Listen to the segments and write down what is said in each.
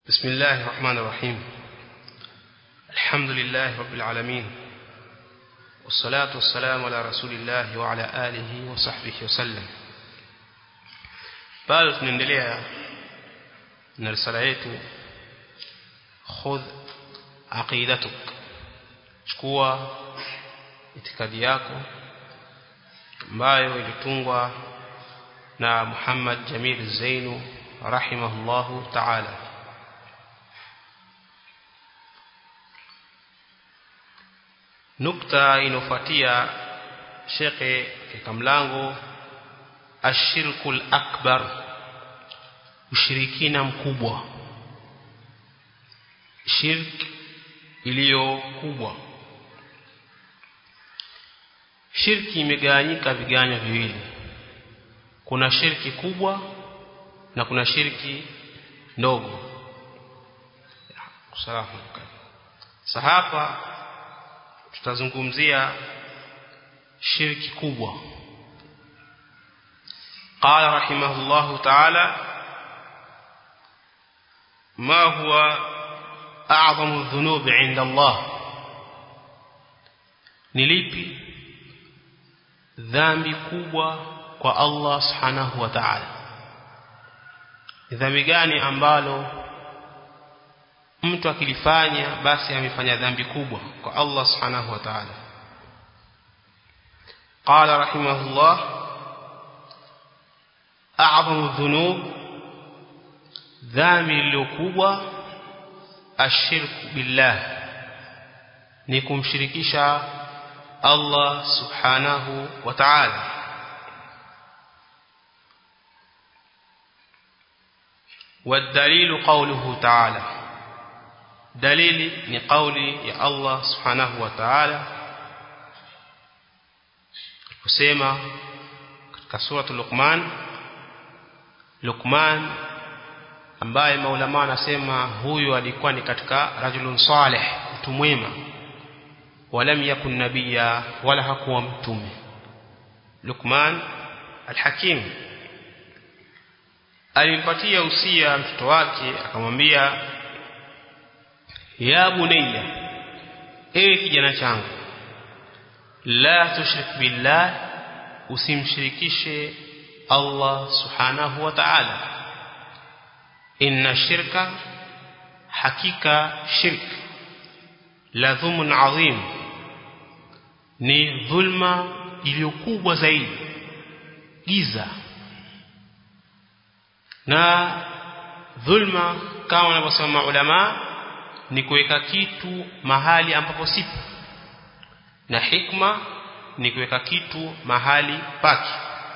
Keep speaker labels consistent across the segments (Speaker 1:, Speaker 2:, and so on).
Speaker 1: بسم الله الرحمن الرحيم الحمد لله رب العالمين والصلاة والسلام على رسول الله وعلى آله وصحبه وسلم bado tunaendelea na risala yetu khudh aqidatuk chukua itikadi yako ambayo ilitungwa na Muhammad Jamil Zainu rahimahullahu ta'ala nukta inofuatia shekhe katika mlango ashirkul akbar ushirikina mkubwa shirk iliyo kubwa shirki imegawanyika viganyo viwili kuna shirki kubwa na kuna shirki ndogo sasa hapa tutazungumzia shirki kubwa قال رحمه الله تعالى ما هو أعظم الذنوب عند الله نليبي ذنبي kubwa kwa Allah subhanahu wa ta'ala dhambi gani ambalo mtu akilifanya basi amefanya dhambi kubwa kwa Allah subhanahu wa ta'ala قال رحمه الله أعظم الذنوب ذامي لكوبة الشرك بالله نكم شركشا الله سبحانه وتعالى والدليل قوله تعالى دليل لقول يا الله سبحانه وتعالى kusema katika sura Luqman Luqman ambaye maulama wanasema huyu alikuwa ni katika rajulun salih mtu mwema walam yakun nabiyya wala hakuwa mtume Luqman alhakim alimpatia usia mtoto wake akamwambia ya bunayya ewe kijana changu la tushrik billah usimshirikishe Allah subhanahu wa ta'ala inna shirka hakika shirk la dhumun adhim ni dhulma iliyokubwa zaidi giza na dhulma kama wanavyosema ulama ni kuweka kitu mahali ambapo sipo na hikma ni kuweka kitu mahali pake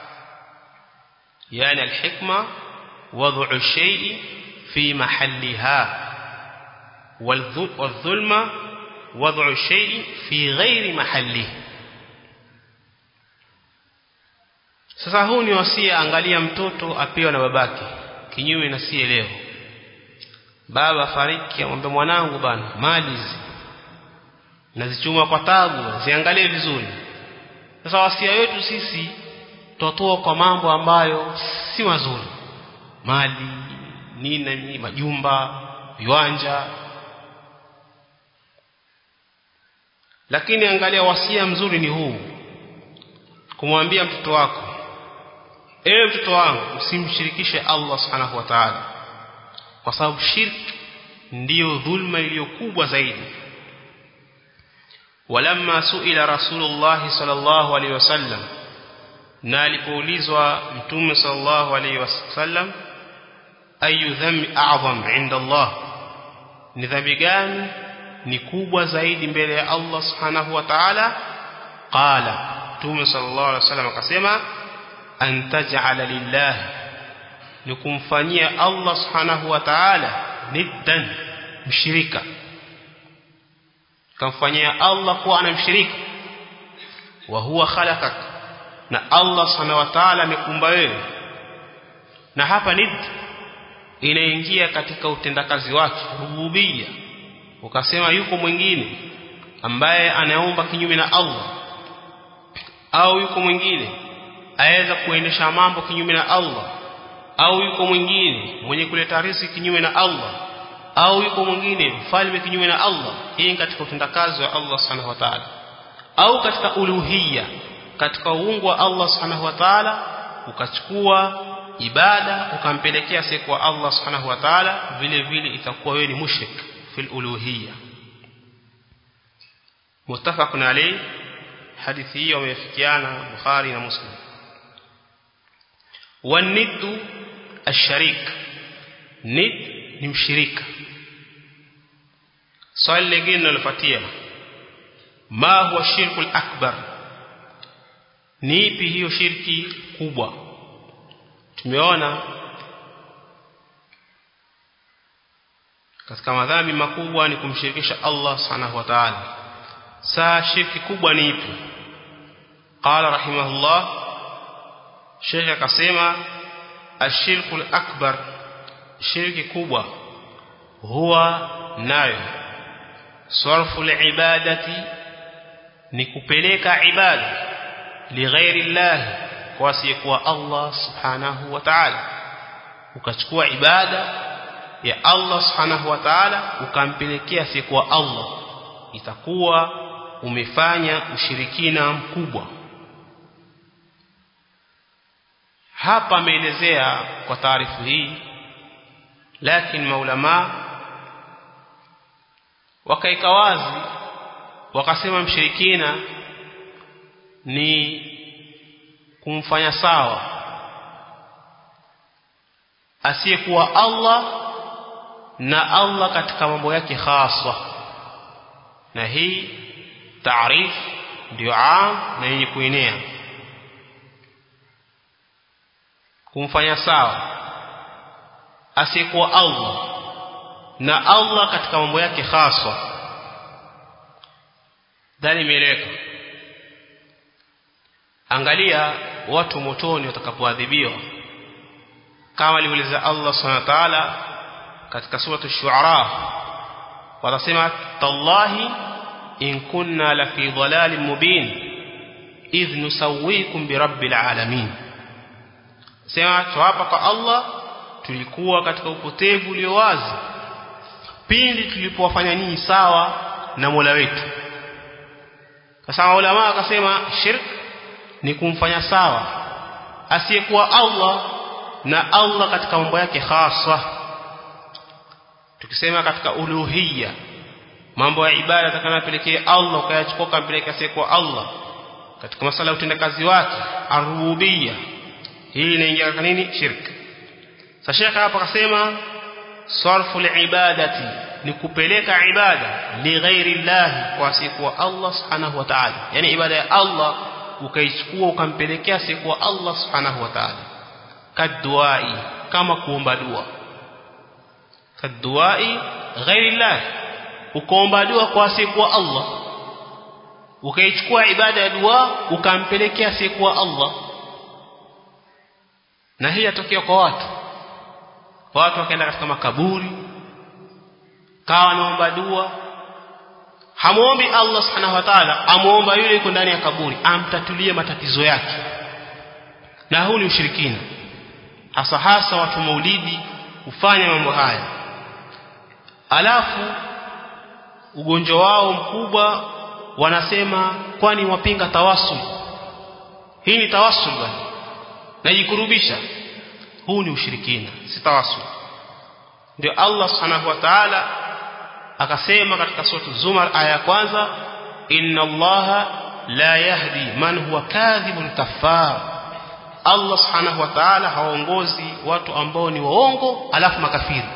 Speaker 1: yani alhikma wad'u shay'i fi mahalliha والظلم وضع الشيء في غير محله sasa huu ni wasia angalia mtoto apewa na babake kinyume na sie leo baba fariki amwambia mwanangu bana mali hizi nazichuma kwa tabu ziangalie vizuri sasa wasia wetu sisi tutoa kwa mambo ambayo si mazuri mali nini majumba viwanja lakini angalia wasia mzuri ni huu kumwambia mtoto wako ewe mtoto wangu usimshirikishe Allah subhanahu wa ta'ala kwa sababu shirki ndiyo dhulma iliyokubwa zaidi ولما سئل رسول الله صلى الله عليه وسلم na alipoulizwa mtume sallallahu alayhi wasallam ayu dhambi a'zam inda Allah ni dhambi gani ni kubwa zaidi mbele ya Allah subhanahu wa ta'ala qala mtume sallallahu alayhi wasallam akasema an taj'ala lillah ni kumfanyia Allah subhanahu wa ta'ala niddan mshirika kamfanyia Allah kuwa anamshirika wa huwa khalaqak na Allah subhanahu wa ta'ala amekumba wewe na hapa nid inaingia katika utendakazi wake rububia ukasema yuko mwingine ambaye anaomba kinyume na Allah au yuko mwingine aweza kuendesha mambo kinyume na Allah au yuko mwingine mwenye kuleta riziki kinyume na Allah au yuko mwingine mfalme kinyume na Allah hii ni katika utendakazi wa Allah subhanahu wa ta'ala au katika uluhiyya katika uungu wa Allah subhanahu wa ta'ala ukachukua ibada ukampelekea siku Allah subhanahu wa ta'ala vile vile itakuwa wewe ni mushrik fil uluhiyya muttafaqun alayhi hadithi hiyo wamefikiana Bukhari na Muslim waniddu asharik nid ni mshirika swali lingine linalofuatia ma huwa shirku akbar ni ipi hiyo shirki kubwa tumeona katika madhambi makubwa ni kumshirikisha Allah subhanahu wa ta'ala saa shirki kubwa ni ipi qala rahimahullah Sheikh akasema ashirku akbar shirki kubwa huwa nayo sarfu ibadati ni kupeleka ibada lighairi Allah kwa asiyekuwa Allah subhanahu wa ta'ala ukachukua ibada ya Allah subhanahu wa ta'ala ukampelekea asiyekuwa Allah itakuwa umefanya ushirikina mkubwa hapa ameelezea kwa taarifu hii lakini maulama wakaika wazi wakasema mshirikina ni kumfanya sawa asiyekuwa Allah na Allah katika mambo yake hasa na hii taarif ndio am na yenye kuenea kumfanya sawa asiyekuwa Allah na Allah katika mambo yake hasa dhani imeeleweka angalia watu motoni watakapoadhibiwa kama alivyoeleza Allah subhanahu wa ta'ala katika sura ash-shu'ara watasema tallahi in kunna la fi dhalalin mubin idh nusawwikum bi rabbil alamin sema tuapa kwa Allah tulikuwa katika upotevu ulio wazi pindi tulipowafanya ninyi sawa na Mola wetu sasa ulama akasema shirk ni kumfanya sawa asiyekuwa Allah na Allah katika mambo yake hasa tukisema katika uluhiyya mambo ya ibada atakayopelekea Allah ukayachukua kampeleka asiyekuwa Allah katika masala ya utendakazi wake arububiyya hii inaingia katika nini shirk sasa shekha hapa akasema sarfu ibadati ni kupeleka ibada li ghairi Allah kwa asiyekuwa Allah subhanahu wa ta'ala yani ibada ya Allah ukaichukua ukampelekea asiyekuwa Allah subhanahu wa ta'ala kaduai kama kuomba dua kaduai ghairi Allah ukaomba dua kwa asiyekuwa Allah ukaichukua ibada ya dua ukampelekea asiyekuwa Allah na hii yatokea kwa watu watu wakaenda katika makaburi kawa naomba dua hamuombi Allah subhanahu wa ta'ala amuomba yule yuko ndani ya kaburi amtatulie matatizo yake na huu ni ushirikina hasa hasa watu maulidi hufanya mambo haya alafu ugonjwa wao mkubwa wanasema kwani wapinga tawasul hii ni tawasul bwana najikurubisha huu ni ushirikina si tawasul ndio Allah subhanahu wa ta'ala akasema katika sura Zumar aya ya kwanza inna Allah la yahdi man huwa kadhibun kafar Allah subhanahu wa ta'ala haongozi watu ambao ni waongo alafu makafiri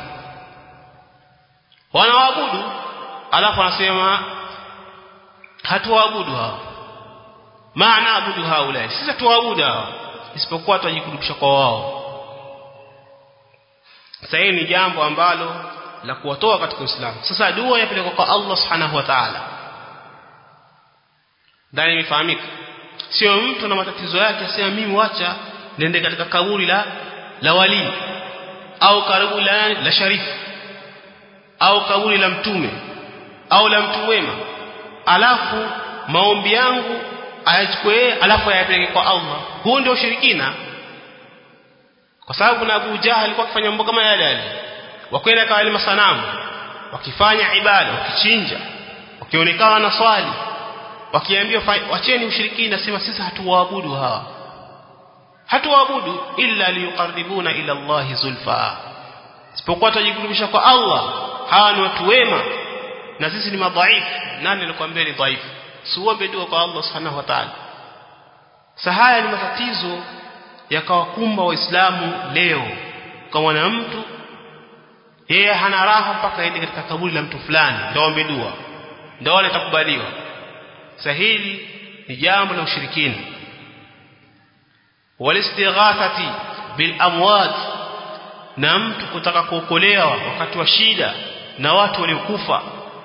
Speaker 1: wanaabudu alafu anasema hatuwaabudu hao maana abudu haula sisi tuwaabudu hao isipokuwa tujikurubisha kwa wao sasa ni jambo ambalo la kuwatoa katika Uislamu sasa dua yapelekwa kwa Allah subhanahu wa ta'ala ndani imefahamika sio mtu na matatizo yake asema mimi wacha nende katika kaburi la la wali au karibu la la sharifu au kaburi la mtume au la mtu wema alafu maombi yangu ayachukue alafu ayapeleke kwa Allah huu ndio ushirikina kwa sababu na Abu Jahal alikuwa akifanya mambo kama yale yale wakwenda kwa wale masanamu wakifanya ibada wakichinja wakionekana na swali wakiambiwa wacheni ushirikina sema sisi hatuwaabudu hawa hatuwaabudu illa liyuqarribuna ila Allah zulfa isipokuwa tujikurubisha kwa Allah hawa ni watu wema na sisi ni madhaifu nani alikwambia ni dhaifu siuombe dua kwa Allah subhanahu wa ta'ala sahaya ni matatizo yakawakumba waislamu leo kwa mwana mtu yeye hana raha mpaka aende katika kaburi la mtu fulani ndio aombe dua ndio wale takubaliwa sahili ni jambo la ushirikina walistighathati bil amwat na mtu kutaka kuokolewa wakati wa shida na watu waliokufa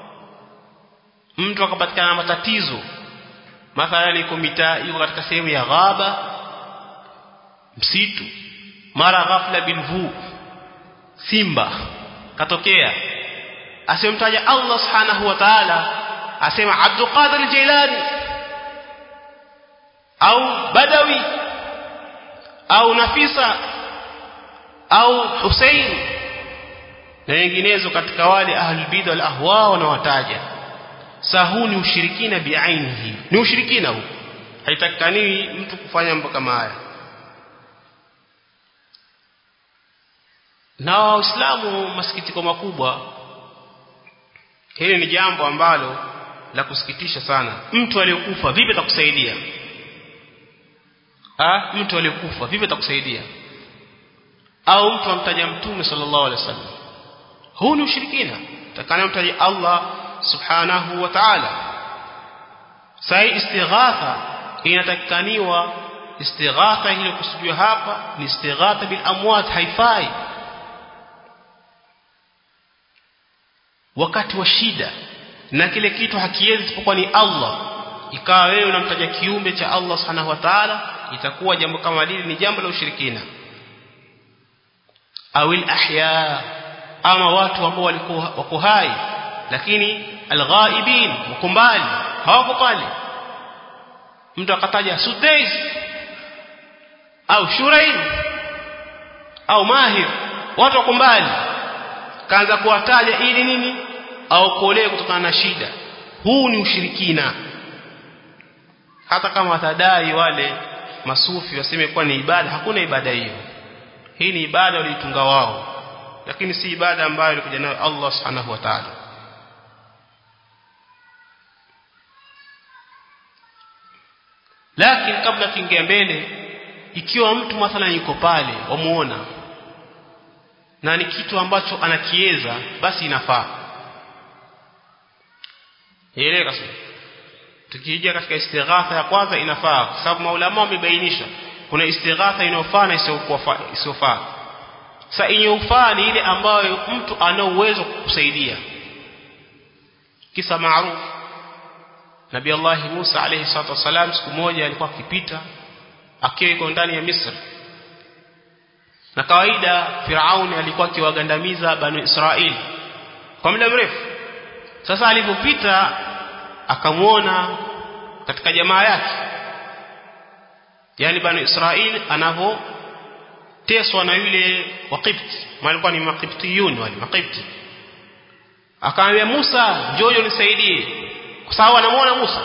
Speaker 1: mtu akapatikana na matatizo mathalan yuko mitaa yuko katika sehemu ya ghaba msitu mara ghafla bilvu simba katokea asemtaja Allah subhanahu wa ta'ala asema Abdul Qadir Jilani au Badawi au Nafisa au Hussein na wenginezo katika wale ahlul bid'a wal ahwa wanawataja sahu ni ushirikina biainihi ni ushirikina huu haitakaniwi mtu kufanya mambo kama haya na waislamu masikitiko makubwa hili ni jambo ambalo la kusikitisha sana mtu aliyokufa vipi atakusaidia ah mtu aliyokufa vipi atakusaidia au mtu amtaja mtume sallallahu alaihi wasallam huu ni ushirikina takana mtaja Allah subhanahu wa ta'ala sai istighatha inatakikaniwa istighatha ile kusudiwa hapa ni istighatha bil amwat haifai wakati wa shida na kile kitu hakiwezi isipokuwa ni Allah ikawa wewe unamtaja kiumbe cha Allah subhanahu wa ta'ala itakuwa jambo kama hili ni jambo la ushirikina awil ahya ama watu ambao walikuwa wako hai lakini alghaibin wako mbali hawako pale mtu akataja sudais au shurain au mahir watu wako mbali kaanza kuwataja ili nini aokolee kutokana na shida huu ni ushirikina hata kama watadai wale masufi waseme kuwa ni ibada hakuna ibada hiyo hii ni ibada waliitunga wao lakini si ibada ambayo ilikuja nayo Allah subhanahu wa ta'ala lakini kabla tuingia mbele ikiwa mtu mathalan yuko pale wamuona na ni kitu ambacho anakieza basi inafaa elewa sasa tukija katika istighatha ya kwanza inafaa kwa sababu maulama wamebainisha kuna istighatha inayofaa na isiyofaa sasa inayofaa ni ile ambayo mtu ana uwezo kukusaidia kisa maarufu Nabii Allah Musa alayhi salatu wasalam siku moja alikuwa akipita akiwa yuko ndani ya Misri na kawaida Firauni alikuwa akiwagandamiza Banu Israeli kwa muda mrefu sasa alipopita akamwona katika jamaa yake yani Banu Israeli anavoteswa na yule Waqibti walikuwa ni Maqibtiyun wale Maqibti akamwambia Musa njoo nisaidie kwa sababu anamuona Musa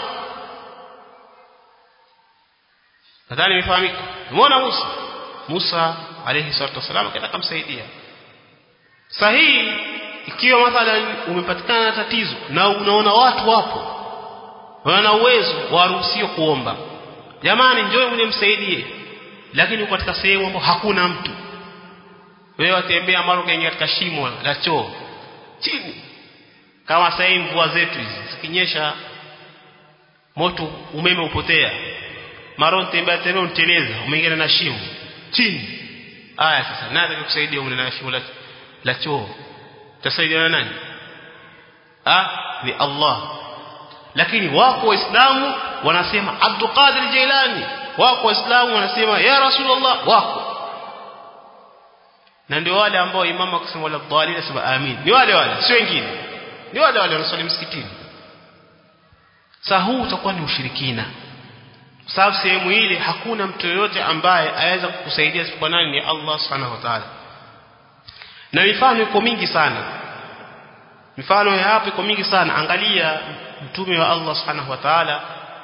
Speaker 1: nadhani imefahamika muona Musa Musa alayhi salatu wasalam akaenda kumsaidia sahihi ikiwa mathalan umepatikana na tatizo na unaona watu wapo wana uwezo waruhusiwa kuomba jamani njoo mje msaidie lakini uko katika sehemu ambayo hakuna mtu wewe watembea mara ukaingia katika shimo la choo chini kama sasa hivi mvua zetu hizi zikinyesha moto umeme upotea mara tembea tena unteleza umeingia na shimo chini aya sasa nani atakusaidia umne na shimo la, la choo tasaidia na nani ah ni Allah lakini wako waislamu wanasema Abdul Qadir Jailani wako waislamu wanasema ya Rasulullah wako na ndio wale ambao imamu akisema wala dhalin asema amin ni wale wale sio wengine ni wale wale wanasali msikitini sasa huu utakuwa ni ushirikina kwa sababu sehemu ile hakuna mtu yoyote ambaye aweza kukusaidia isipokuwa nani ni Allah subhanahu wa ta'ala na mifano iko mingi sana mifano ya hapo iko mingi sana angalia mtume wa Allah subhanahu wa ta'ala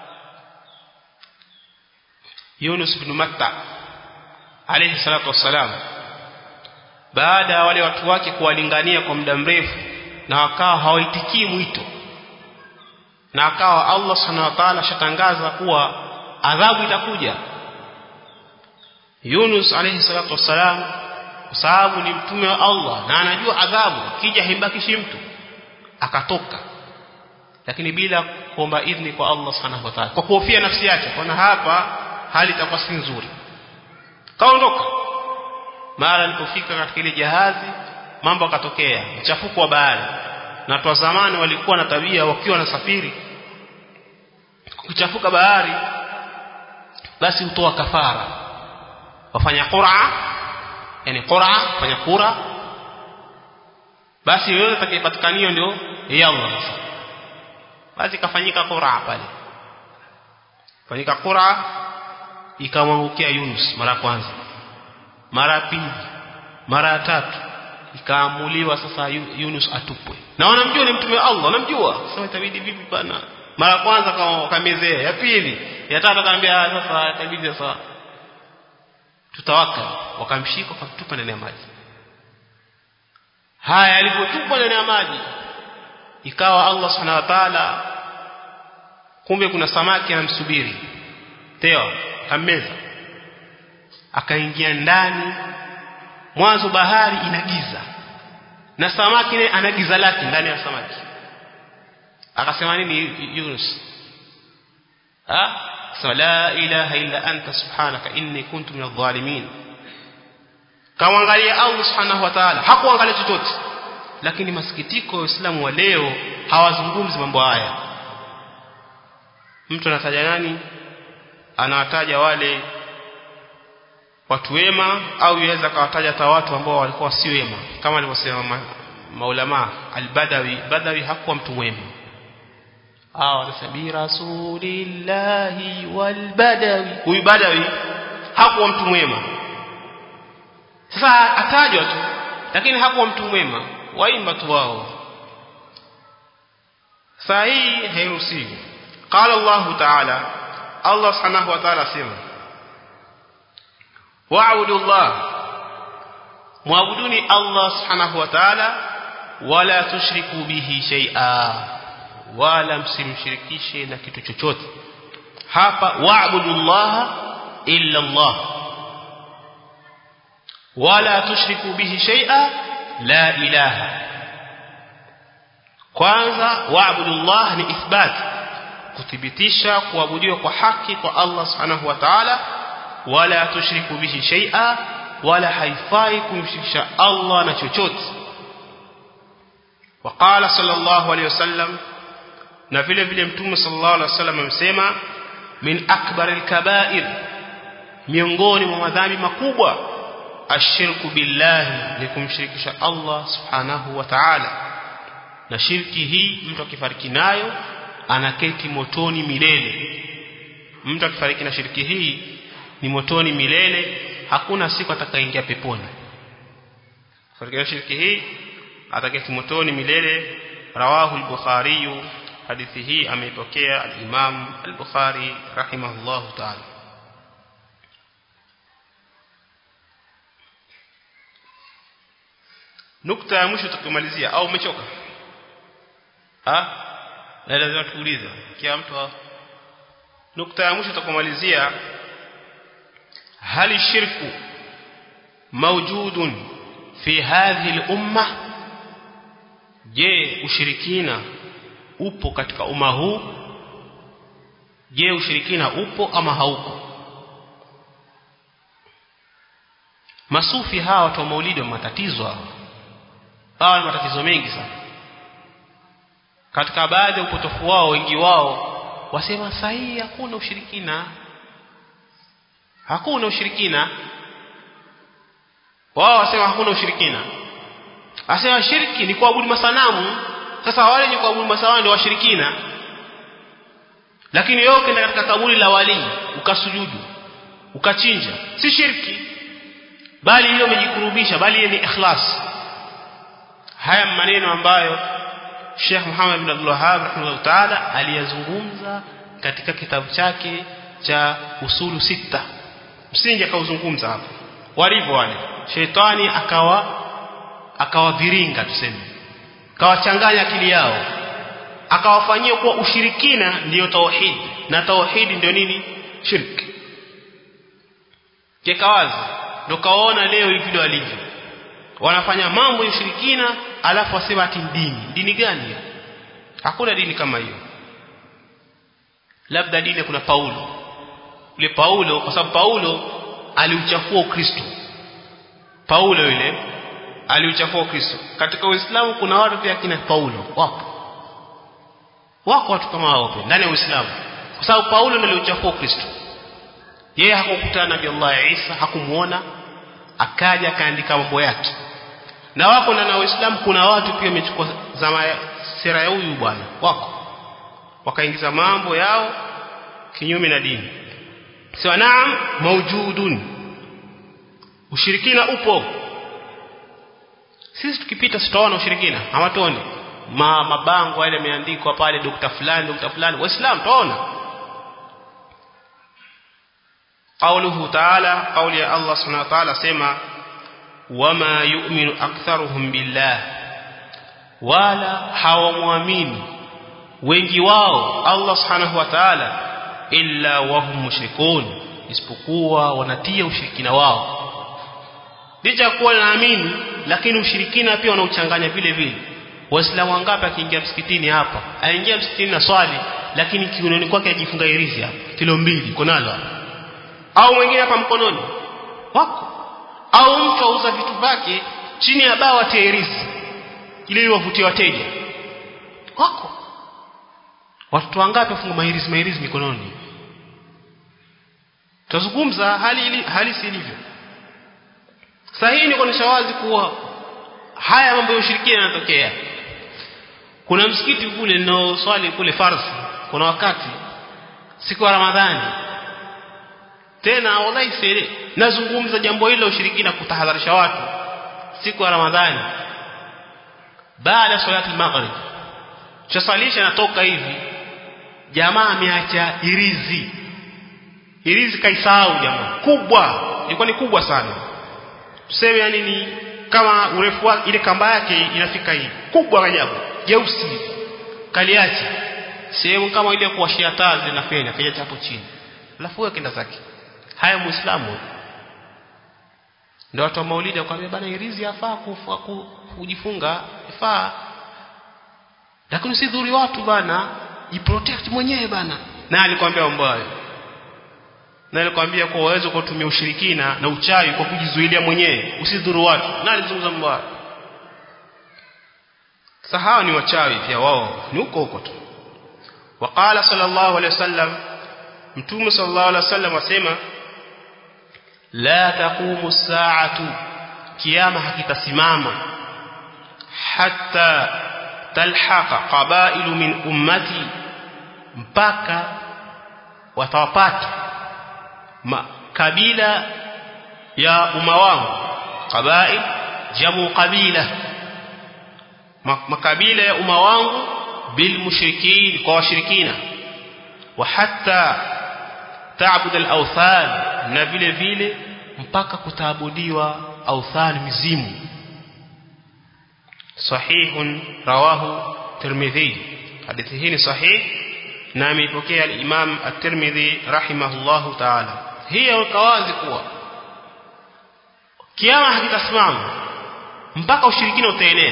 Speaker 1: Yunus ibn Matta alayhi salatu wassalam baada ya wale watu wake kuwalingania kwa muda mrefu na wakawa hawaitikii mwito na akawa Allah subhanahu wa ta'ala shatangaza kuwa adhabu itakuja Yunus alayhi salatu wassalam kwa sababu ni mtume wa Allah na anajua adhabu akija himbakishi mtu akatoka lakini bila kuomba idhni kwa Allah subhanahu wa ta'ala kwa kuhofia nafsi yake kwa hapa hali itakuwa si nzuri kaondoka mara alipofika katika ile jahazi mambo akatokea mchafuko wa bahari na watu wa zamani walikuwa na tabia wakiwa na safiri kuchafuka bahari basi hutoa kafara wafanya qur'a yani qur'a fanya kura basi yoyote atakayepatikaniyo ndio ya Allah sasa basi kafanyika qur'a pale fanyika qur'a ikamwangukia Yunus mara kwanza mara pili mara tatu ikaamuliwa sasa Yunus atupwe na wanamjua ni mtume wa Allah wanamjua sasa itabidi vipi bana mara kwanza wakamezea ya pili ya tatu akamwambia sasa itabidi sasa tutawaka wakamshika wakamtupa ndani ya maji haya alipotupwa ndani ya maji ikawa Allah subhanahu wa ta'ala kumbe kuna samaki anamsubiri teo kameza akaingia ndani mwanzo bahari inagiza na samaki naye ana giza lake ndani ya samaki akasema nini Yunus ah sema la ilaha illa anta subhanaka inni kuntu minadh dhalimin kamwangalia Allah subhanahu wa ta'ala hakuangalia chochote lakini masikitiko waislamu wa leo hawazungumzi mambo haya mtu anataja nani anawataja wale watu wema au yaweza kawataja hata watu ambao walikuwa si wema kama alivyosema ma, maulama albadawi badawi hakuwa mtu mwema ah wanasema rasulillahi walbadawi huyu badawi hakuwa mtu mwema sasa atajwa tu lakini hakuwa mtu mwema waimba tu wao saa hii hairuhusiwi qala Allah ta'ala Allah subhanahu wa ta'ala sema wa'budu Allah muabuduni Allah subhanahu wa ta'ala wala tushriku bihi shay'a wala msimshirikishe na kitu chochote hapa wa'budu Allah illa Allah wala tushriku bihi shay'a la ilaha kwanza wa'budu Allah ni ithbat kuthibitisha kuabudiwa kwa haki kwa Allah subhanahu wa ta'ala wala tushriku bihi shay'a wala haifai kumshirikisha Allah na chochote وقال صلى الله عليه وسلم na vile vile mtume sallallahu alaihi wasallam amesema min akbar alkabair miongoni mwa madhambi makubwa ashirku billahi ni kumshirikisha Allah subhanahu wa ta'ala na shirki hii mtu akifariki nayo anaketi motoni milele mtu akifariki na shirki hii ni motoni milele hakuna siku atakaingia peponi fariki na shirki hii ataketi motoni milele rawahu al-bukhari hadithi hii ameipokea al-imam al-bukhari rahimahullahu ta'ala nukta ya mwisho tukumalizia au umechoka ah na lazima tuulize kila mtu nukta ya mwisho tukumalizia hali shirku mawjudun fi hadhihi al-umma je ushirikina upo katika umma huu je ushirikina upo ama haupo masufi hawa watu wa maulidi wa matatizo hawa hawa ni matatizo mengi sana katika baadhi ya upotofu wao wengi wao wasema sahihi hakuna ushirikina hakuna ushirikina wao wasema hakuna ushirikina asema shirki ni kuabudu masanamu sasa wale ni kuabudu masanamu ndio washirikina lakini wewe ukienda katika kaburi la wali ukasujudu ukachinja si shirki bali hiyo umejikurubisha bali ni ikhlas haya maneno ambayo Sheikh Muhammad bin Abdul Wahhab rahimahullah ta'ala aliyazungumza katika kitabu chake cha usulu sita msingi akauzungumza hapo walivyo wale shetani akawa akawaviringa tuseme akawachanganya akili yao akawafanyia kuwa ushirikina ndiyo tauhid na tauhid ndio nini shirki keka wazi ndio kaona leo hivi walivyo wanafanya mambo ya ushirikina alafu wasema ati dini dini gani hiyo hakuna dini kama hiyo labda dini kuna Paulo yule Paulo kwa sababu Paulo aliuchafua Ukristo Paulo yule aliuchafua Ukristo katika Uislamu kuna watu pia kina Paulo wapo wako watu kama hao pia ndani ya Uislamu kwa sababu Paulo ndiye aliuchafua Ukristo yeye hakukutana na Nabii Allah Isa hakumuona akaja akaandika mambo yake na wako ndani ya Uislamu kuna watu pia wamechukua zama sera ya huyu bwana wako wakaingiza mambo yao kinyume na dini sawa naam maujudun ushirikina upo sisi tukipita tutaona ushirikina hawatoni ma mabango yale yameandikwa pale dokta fulani dokta fulani waislamu tuona قوله تعالى قول يا الله سبحانه وتعالى سما وما يؤمن أكثرهم بالله ولا hawamwamini wengi wao Allah subhanahu wa ta'ala illa wahum mushrikun isipokuwa wanatia ushirikina wao licha kuwa naamini lakini ushirikina pia wanauchanganya vile vile waislamu wangapi akiingia msikitini hapa aingia msikitini na swali lakini kiunoni kwake ajifunga irizi hapa kilo mbili konalo hapa au mwingine hapa mkononi wako au mtu auza vitu vyake chini ya bawa terizi ili wavutie wateja wako watu wangapi wafunga mahirizi mahirizi mikononi tuzungumza hali ili, hali si ilivyo sahihi ni kuonesha wazi kuwa haya mambo ya ushirikina yanatokea kuna msikiti kule nao swali kule Farsi kuna wakati siku ya Ramadhani tena wallahi sere nazungumza jambo hilo ushirikina kutahadharisha watu siku ya Ramadhani baada ya salati al-maghrib chasalisha natoka hivi jamaa ameacha irizi irizi kaisahau jamaa kubwa ilikuwa ni kubwa sana tuseme yani ni kama urefu wake ile kamba yake inafika hivi kubwa ajabu jeusi kaliachi sehemu kama ile kuwashia taa zinafanya kaja hapo chini alafu wewe kenda zake haya muislamu ndio watu wa maulidi wakwambia bana irizi yafaa kujifunga ifaa lakini usidhuri watu bana jiprotect mwenyewe bana na alikwambia mambo hayo na alikwambia kwa uwezo kwa kutumia ushirikina na uchawi kwa kujizuilia mwenyewe usidhuru watu na alizungumza mambo hayo sahao ni wachawi pia wao ni huko huko tu waqala sallallahu alaihi wasallam mtume sallallahu alaihi wasallam asema la taqumu saatu kiyama hakitasimama hatta talhaqa qabailu min ummati mpaka watawapata kabila ya umma wangu qabail jamu qabila makabila ya umma wangu bil mushrikin kwa washirikina wa hatta ta'bud al awthan na vile vile mpaka kutaabudiwa awthan mizimu sahihun rawahu tirmidhi hadithi hii ni sahih na ameipokea al-Imam at-Tirmidhi rahimahullahu ta'ala hiyo kawazi kuwa kiama hakitasimama mpaka ushirikina utaenea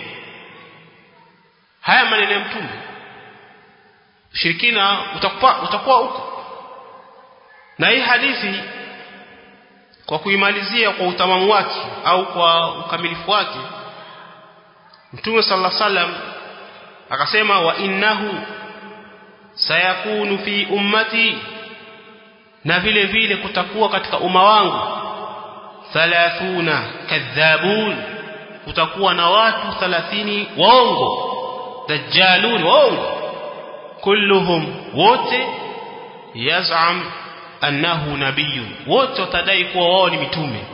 Speaker 1: haya maneno ya mtume ushirikina utakuwa utakuwa huko na hii hadithi kwa kuimalizia kwa utamamu wake au kwa ukamilifu wake Mtume sallallahu alaihi wasallam akasema wa innahu sayakunu fi ummati na vile vile kutakuwa katika umma wangu 30 kadhabun kutakuwa na watu 30 waongo dajjalun waongo kulluhum wote yaz'am annahu nabiyyun wote watadai kuwa wao ni mitume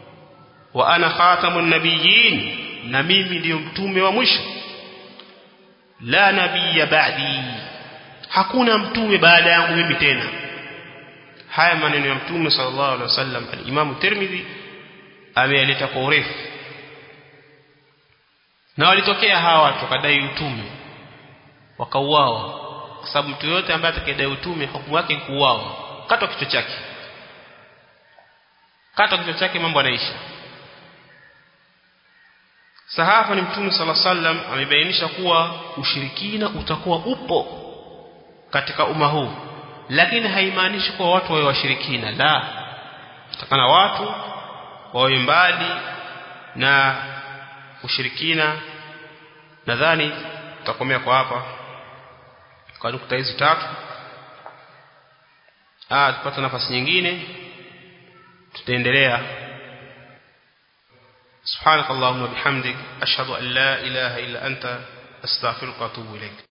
Speaker 1: wa ana khatamun nabiyyin na mimi ndiyo mtume wa mwisho la nabiyya ba'di hakuna mtume baada yangu mimi tena haya maneno ya mtume sallallahu alaihi wasallam al-Imam Tirmidhi ameyaleta kwa urefu na walitokea hawa watu wakadai utume wakauawa kwa sababu mtu yote ambaye atakayedai utume hukumu yake ni kuuawa katwa kichwa chake katwa kichwa chake mambo yanaisha Sahafa ni Mtume sala sallam amebainisha kuwa ushirikina utakuwa upo katika umma huu lakini haimaanishi kuwa watu wawe washirikina la takana watu wawe mbali na ushirikina nadhani tutakomea kwa hapa kwa nukta hizi tatu ah tupata nafasi nyingine tutaendelea سبحانك اللهم وبحمدك أشهد أن لا إله إلا أنت أستغفرك وأتوب إليك